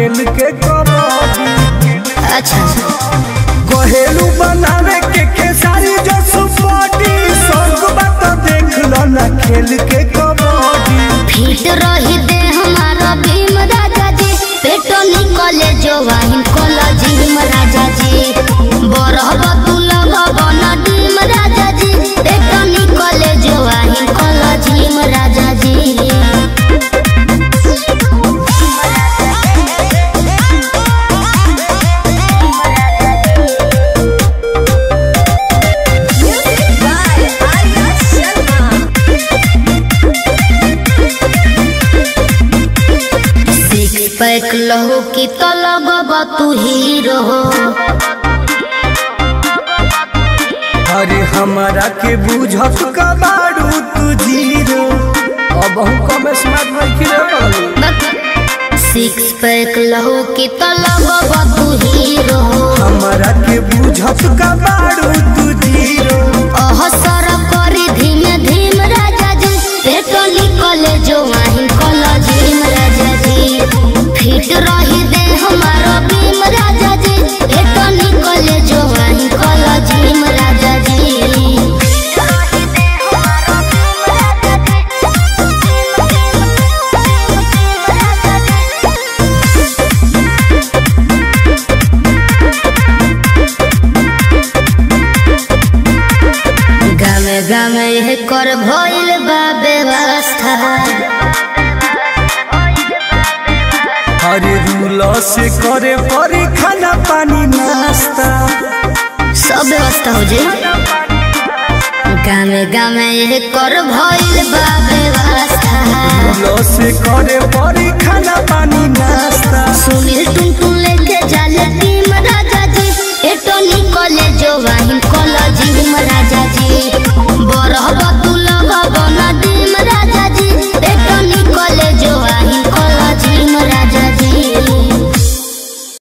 खेल के कबड्डी अच्छा कहेलू बनावे के केसारी जो सुपोटी संग बात देख लो ना खेल के कबड्डी फिट रही दे हमारा भीम राजा जी पेटो निकले जो वाहिन कोला जिम राजा जी बरहब तू लगब न डीम राजा जी पेटो निकले जो वाहिन कोला जिम राजा जी सिक्स पैक लहो की तो लगब तू हीरो अरे हमारा के बुझत का बारू तू जीरो अब हम कम स्मार्ट नहीं खेले सिक्स पैक लहो की तो लगब तू हीरो हमारा के बुझत का बारू तू जीरो ओह सर करी धीमे धीम राजा जी पेटो निकले जो वाहिन कोला झीम राजा जी फिट रही दे हमारो भीम राजा जी पेटो निकले जो वाहिन कोला झीम राजा जी गामे गामे यह कर भइल बा व्यवस्था अरे रूल से करे परी खाना पानी नाश्ता सब व्यवस्था हो जे गामे गामे यह कर भइल बा व्यवस्था रूल से करे परी खाना पानी नाश्ता सुनील टुन टुन लेके जाले टीम राजा जी एटो निकले जो